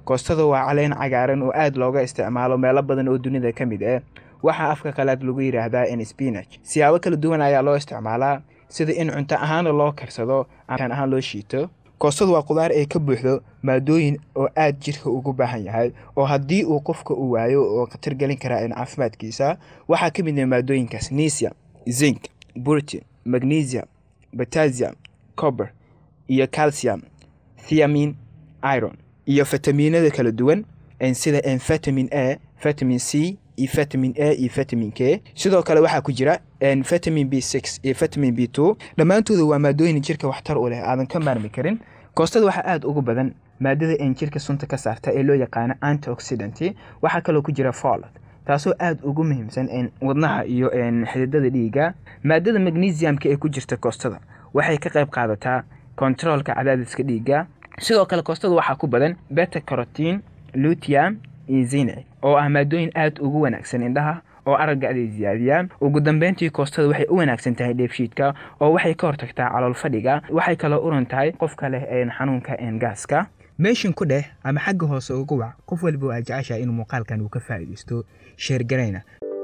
koostada waa caleen cagaaran oo aad looga isticmaalo meelo badan oo dunida ka mid ah waxaa afka qalaad lagu yidhaahdaa in spinach siyaabo kala duwan ayaa loo isticmaalaa sida in cunto ahaana loo karsado aan ahaan loo shiito koostadu waa qudaar ay ka buuxdo maadooyin oo aad jirka ugu baahan yahay oo haddii uu qofka u waayo oo khatar gelin karaa in caafimaadkiisa waxaa ka mid ah maadooyinkaas nisia zinc protein magnesium potassium cober iyo calcium thiamin iron iyo fitamiinada kala duwan sida vitamin a vitamin c iyo vitamin a iyo vitamin k sidoo kale waxaa ku jira vitamin b six iyo vitamin b two dhammaantooda waa maadooyin jirka waxtar u leh aadan ka maarmi karin koostada waxaa aada ugu badan maadada een jirka sunta ka saarta ee loo yaqaano antioxidant waxaa kaloo ku jira folad taasoo aada ugu muhiimsan wadnaha iyo xididada dhiiga maadada magnesiumka ee ku jirta koostada waxay ka qayb qaadataa kontaroolka cadaadiska dhiiga sidoo kale koostada waxaa ku badan beta carotin lutium iyo zine oo ah maadooyin aada ugu wanaagsan indhaha oo aragga aday siyaadiyaan ugu dambeyntii koostada waxay u wanaagsan tahay dheefshiidka oo waxay ka hortagtaa calool fadhiga waxay kaloo uran tahay qofka leh xanuunka gaaska meeshin ku dheh ama xagga hoose ugu wac qof waliba oo aad jeceshahay inuu muuqaalkan uu ka faa'iidaysto sheergarayna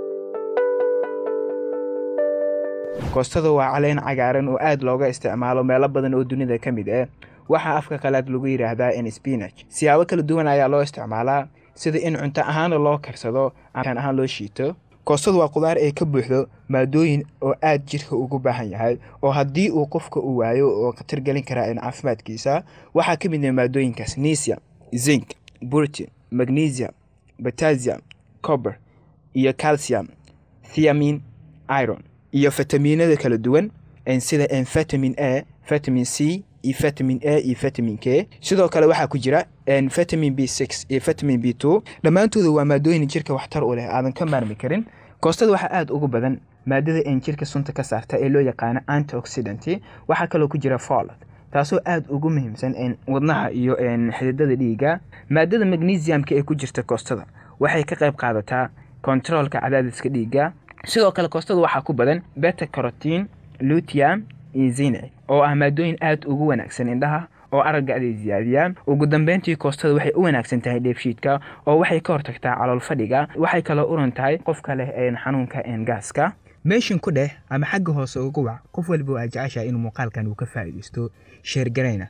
koostada waa caleen cagaaran oo aad looga isticmaalo meelo badan oo dunida ka mid ah waxaa afka qalaad lagu yidhaahdaa in spinach siyaabo kala duwan ayaa loo isticmaalaa sida in cunto ahaana loo karsado aan ahaan loo shiito koostadu waa qudaar ay ka buuxdo maadooyin oo aad jirka ugu baahan yahay oo haddii uu qofka u waayo oo khatar gelin karaa in caafimaadkiisa waxaa ka mid ah maadooyinkaas nisia zinc protein magnesium potassium cober iyo calcium thiamin iron iyo fitamiinada kala duwan sida vitamin a vitamin c iyo vitamin a iyo vitamin k sidoo kale waxaa ku jira vitamin b six iyo vitamin b two dhammaantooda waa maadooyin jirka waxtar u leh aadan ka maarmi karin koostada waxaa aada ugu badan maadada een jirka sunta ka saarta ee loo yaqaano antioxidant waxaa kaloo ku jira folad taasoo aada ugu muhiimsan wadnaha iyo xididada dhiiga maadada magnesiumka ee ku jirta koostada waxay ka qayb qaadataa kontaroolka cadaadiska dhiiga sidoo kale koostada waxaa ku badan beta carotin lutium iyo zine oo ah maadooyin aada ugu wanaagsan indhaha oo aragga aday siyaadiyaan ugu dambeyntii koostada waxay u wanaagsan tahay dheefshiidka oo waxay ka hortagtaa calool fadhiga waxay kaloo uran tahay qofka leh xanuunka gaaska meeshin ku dheh ama xagga hoose ugu wac qof waliba oo aad jeceshahay inuu muuqaalkan uu ka faa'iidaysto sheergarayna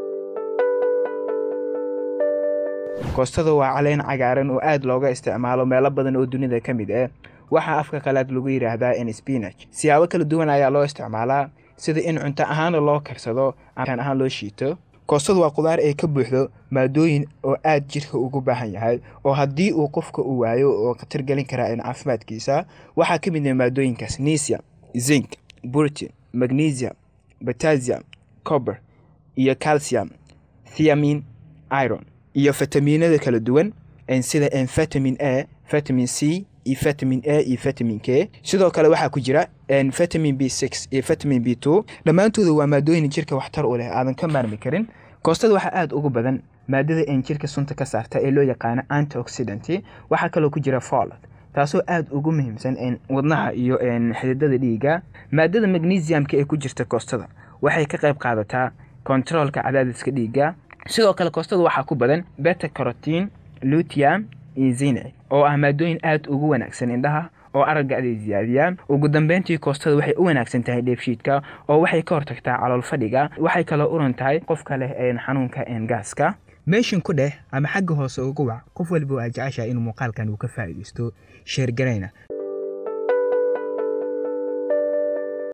koostada waa caleen cagaaran oo aad looga isticmaalo meelo badan oo dunida ka mid ah waxaa afka qalaad lagu yidhaahdaa in spinach siyaabo kala duwan ayaa loo isticmaalaa sida in cunto ahaana loo karsado aan ahaan loo shiito koostadu waa qudaar ay ka buuxdo maadooyin oo aad jirka ugu baahan yahay oo haddii uu qofka u waayo oo khatar gelin karaa in caafimaadkiisa waxaa ka mid ah maadooyinkaas nisia zinc protein magnesium potassium cober iyo calcium thiamin iron iyo fitamiinada kala duwan sida vitamin a vitamin c iyo vitamin a iyo vitamin k sidoo kale waxaa ku jira vitamin b six iyo vitamin b two dhammaantooda waa maadooyin jirka waxtar u leh aadan ka maarmi karin koostada waxaa aada ugu badan maadada een jirka sunta ka saarta ee loo yaqaano antioxidant waxaa kaloo ku jira folad taasoo aada ugu muhiimsan wadnaha iyo xididada dhiiga maadada magnesiumka ee ku jirta koostada waxay ka qayb qaadataa kontaroolka cadaadiska dhiiga sidoo kale koostada waxaa ku badan beta carotin lutium iyo zine oo ah maadooyin aada ugu wanaagsan indhaha oo aragga aday siyaadiyaan ugu dambeyntii koostada waxay u wanaagsan tahay dheefshiidka oo waxay ka hortagtaa calool fadhiga waxay kaloo uran tahay qofka leh xanuunka gaaska meeshin ku dheh ama xagga hoose ugu wac qof waliba oo aad jeceshahay inuu muuqaalkan uu ka faa'iidaysto sheergarayna